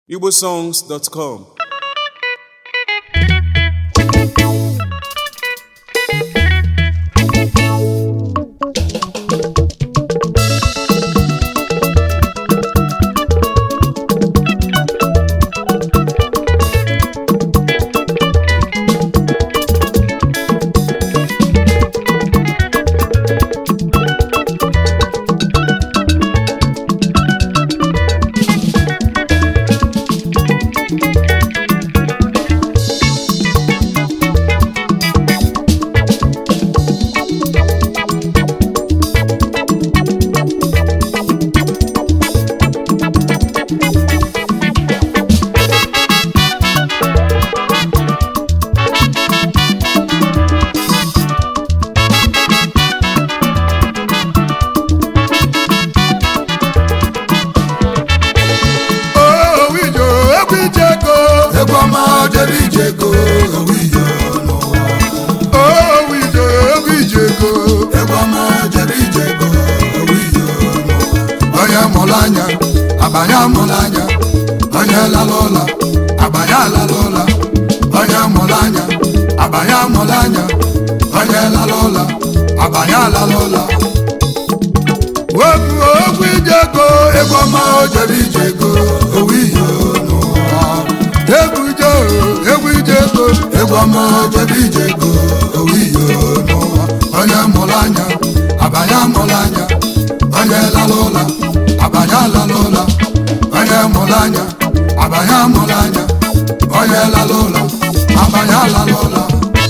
igbosongs.com owijo egwu ijego egwu ọma jere ijego owiyo n'ụwa owijo egwu ijego egwu ọma jere ijego owiyo n'ụwa onye mụrụ anya abanye mụrụ anya onye lara ụla abanye alara ụla onye mụrụ anya abanye mụrụ anya onye lara ụla abanye alara ụla wepụ egwu ijego egwu ọma jere ijego owiyo n'ụwa egwu ije egwu ijego egwu ọma jere ijego owiyo n'ụwa onye mụrụ anya abanye mụrụ anya onye lara ụla abanye alara ụla onye mụrụ anya abanye mụrụ anya onye lara ụla abanye alara ụla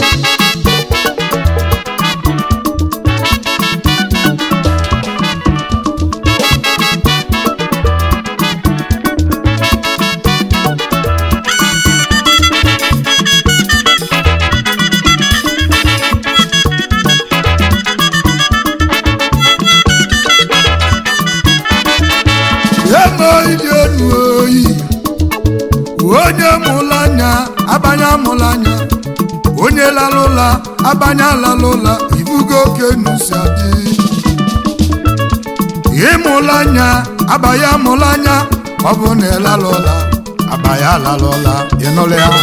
eme iji enu oyi onye mụrụ anya abanye mụrụ anya onye lara ụla abanye alara ụla ibugo oke nusi adị ịmụrụ anya abanye mụrụ anya ọ bụ na ịlara ụla abanye alara ụla ịnụrụ ya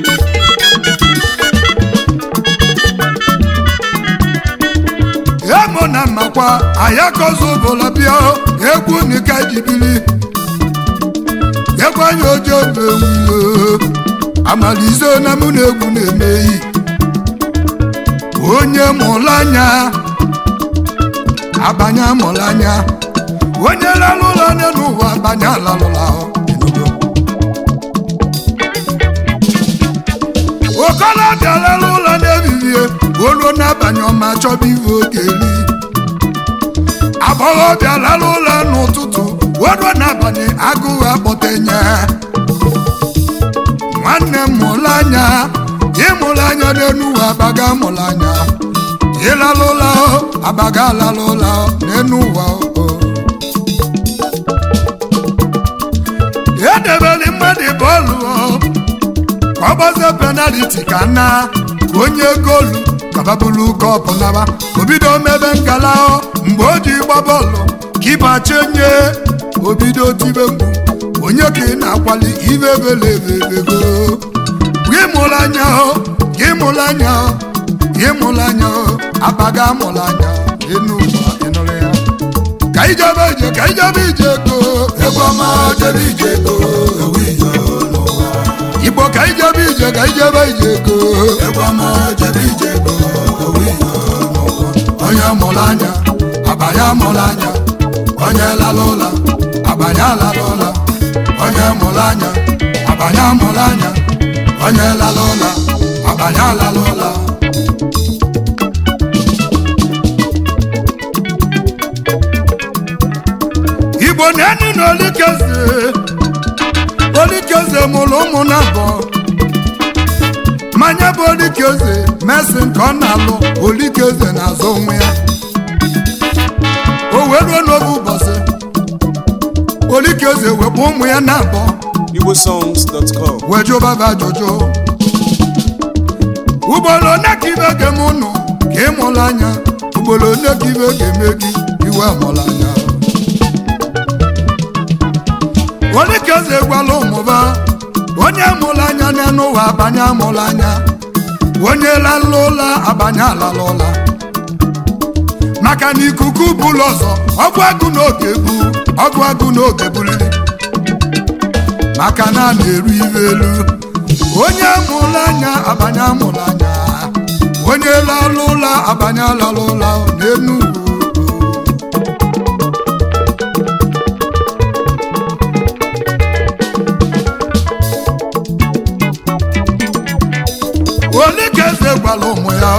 emo na mmakwa ayakozụbụla bịa egwu nika jibili ekwanye oje bewilo amalize na mụ na egwu na-emeyi onye mụrụ anya abanye mụrụ anya onye lalụla anya n'ụwa abanye alalụla okolobịa lara ụlọ na-ebibie oluo n'abalị ọma chọba ive oge eri agbọghọbịa lara ụlọ n'ụtụtụ oluo n'abalị agụụ akpọtenye nwanne m mụrụ anya ịmụrụ anya n'elu ụwa abaga mụrụ anya ịlara ụlọ abaga alara ụlọ n'elu ụwa o edebeli mmadụ bọọlụ ka ọ gbazie penaliti ka nna ka onye goolu kababulu kọpụ naba obido mebe ngala mgbe o ji gba bọọlụ kipa chenye obido tibe mgbu onye ka ị na-akwali ibe belebebego gị mụrụ anya hụ gị mụrụ anya hụ gị mụrụ anya hụ abaga mụrụ anya enu ụwa ịnụrụ ya ka ijebe ije ka ijebe ije go egwu ọma jere ijego owiyo n'ụwa igbo ka ijebe ije ka ijebe ije go egwu ọma jere ijego owiyo n'ụwa onye mụrụ anya abanye mụrụ anya onye lara ụla abanye alara ụla onye mụrụ anya abanye mụrụ anya onye lara ụla abanye alara ụla igbo na-enu na olikeze olikeze mụrụ ụmụ na abụọ mmanya bụ olikeze mesi nke ọ na-alụ olikeze na-azụ onwe ya o wee ruo n'oge ụbọchị olikeze wepụ ụmụ ya na abụọ igbosongs.com wee jụbaba ajụjụ ugboro one ka ibe ga-eme ụnụ ka ị mụrụ anya ugboro one ka ibe ga-eme gị iwe mụrụ anya onye ka eze gwala ụmụba onye mụrụ anya n'elu ụwa abanye amụrụ anya onye lalala ụla abanye alala ụla maka na ikuku bụlụ ọzọ ọgụ agụ n'oge bu ọgụ agụ n'oge buliri maka na a na-eru ibe elu onye mụrụ anya abanye amụrụ anya onye lalala ụla abanye alala ụla n'elu ugwu ole ka eze gwara ụmụ ya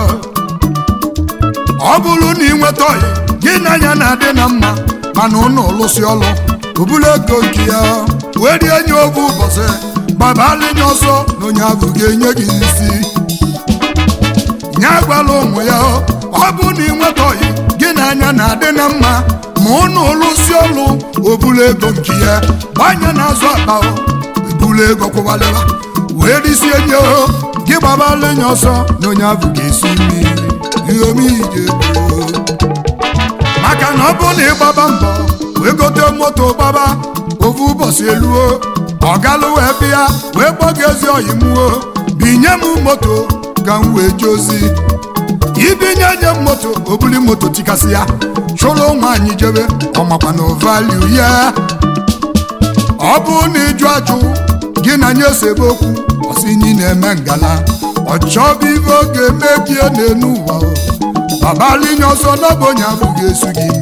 ọ bụrụ na ị nweta ọyị gị na ya na-adị na mma mana ụnụ lụsị ọlụ obulu ego nke ya wee rie nye oge ụbọchị gbabalịnye ọsọ na onye ahụ ga-enye gị isi ya gwara ụmụ ya ọ bụ na ị nweta ọyị gị na anya na-adị na mma ma ụnụ lụsị ọlụ obulu ego nke ya gbanye n'azụ akpa ebulu ego kwụbalịra wee risie nye gị gbabalịnye ọsọ na onye ahụ ga-esi mmiri ihe omije maka na ọ bụrụ na ịgbaba mbọ wee gote moto gbaba ofu ụbọchị eluo ọ galụ wee bịa wee gbọga ezi oyi muo binye m moto ka m wee jee ozi ibinye nye m moto obuli moto tikasị ya chụrụ nwaanyị jebe ọmakwa na valiu ya ọ bụrụ na ịjụ ajụ gị na nye sebe okwu ọsinyi na-eme ngala ọ chọbụ ibe oge mebie n'enu ụwa babalinye ọsọ n'ọbụnye ahụ ga-esu gị imi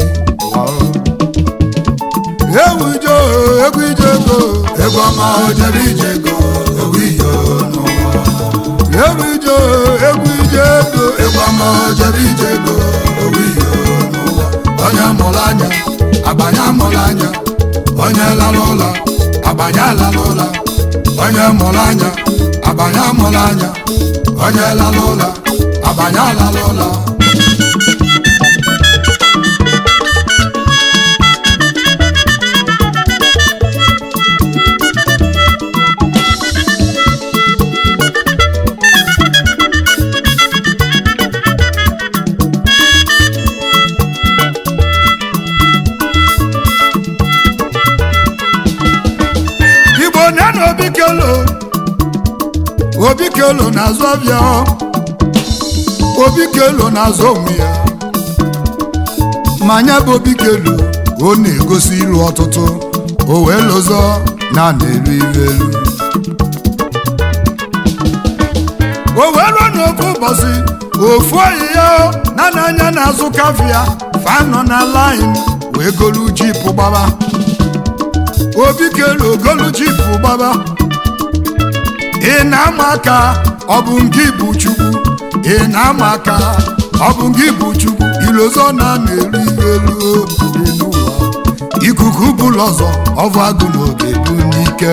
ewu ije egwu ije ego egwu ọma ojere ije ego ewu iyo n'ụwa ewu ije egwu ije ego egwu ọma ojere ije ego ewu iyo n'ụwa onye mụrụ anya agbanye amụrụ anya onye lara ụla agbanye alala ụla onye mụrụ anya agbanye amụrụ anya onye lara ụla agbanye alala ụla igbo nye na obi kelo obi kelo na-azụ ọbịa obi kelo na-azụ onwe ya ma nya bụ obi kelo ọ na-egosi ilu ọtụtụ o wee lụzọ na na-elu ilu elu o wee ruo n'ofu ụbọchị ofu oyi ya na n'anya na-azụ kafia fanọ na lain wee golu jipụ gbaba obi kelu ogolu jipụ gbaba ị na-ama aka ọ bụ nke bụ chukwu ị na-ama aka ọ bụ nke bụ chukwu ilozọ na na-elu ilu elu dị n'ụwa ikuku bụlụ ọzọ ọvụ agụ n'oge bụ n'ike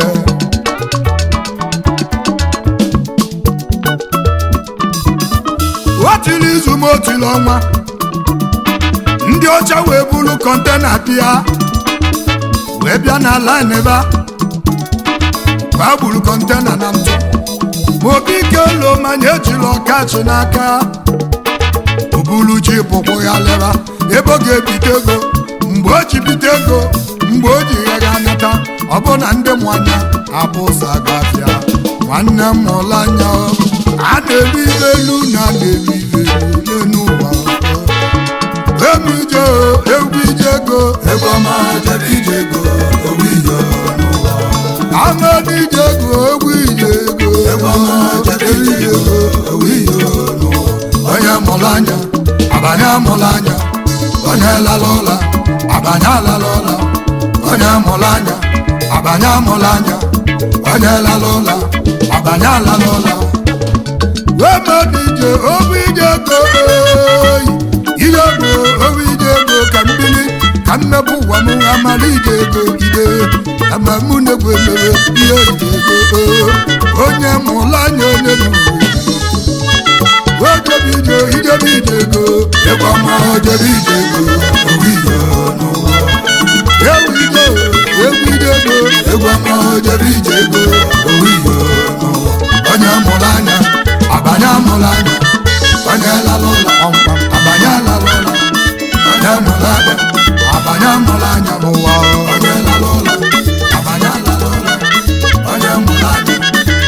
otili izu ma otili ọnwa ndị ọcha wee bulu kọntena bịa wee bịa na line ebe a gba gburu kọntena na ntụ ma obi ike ụlọ manya ejiri ọkachi n'aka obulu ji bụkwụ ya leba ebe ọ ga-ebite ego mgbe o ji bite ego mgbe o ji ya ga nata ọ bụ na ndị mụ anya abụ ụzọ agafịa nwanne m mụrụ anya a na-elu ibe elu na a na-elu ibe elu n'ụwa egwu ije egwu ije ego egwu ọma ojere ije ego ewu iyo n'ụwa Amadi ije ego egwu ije ego egwu ọma ojere ije ego ewu iyo n'ụwa onye mụrụ anya abanye amụrụ anya onye lara ụla abanye alala ụla onye mụrụ anya abanye amụrụ anya onye lara ụla abanye alala ụla Amadi ije egwu ije ego oyi ije ego egwu ije ego ka mbili ka mmepụ ụwa m amara ije ego ide ama mụ na-egwu emere ihe ije ego onye mụrụ anya onye n'ugwu ojebe ije ijebe ije ego egwu ọma ojere ije ego ewu iyo n'ụwa egwu ije egwu ije ego egwu ọma ojere ije ego ewu iyo n'ụwa onye mụrụ anya abanye amụrụ anya onye lara ụla kpamkpam abanye alala ụla onye mụrụ anya abanye amụrụ anya n'ụwa onye lara ụla abanye alala ụla onye mụrụ anya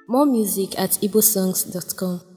More music at igbosongs.com.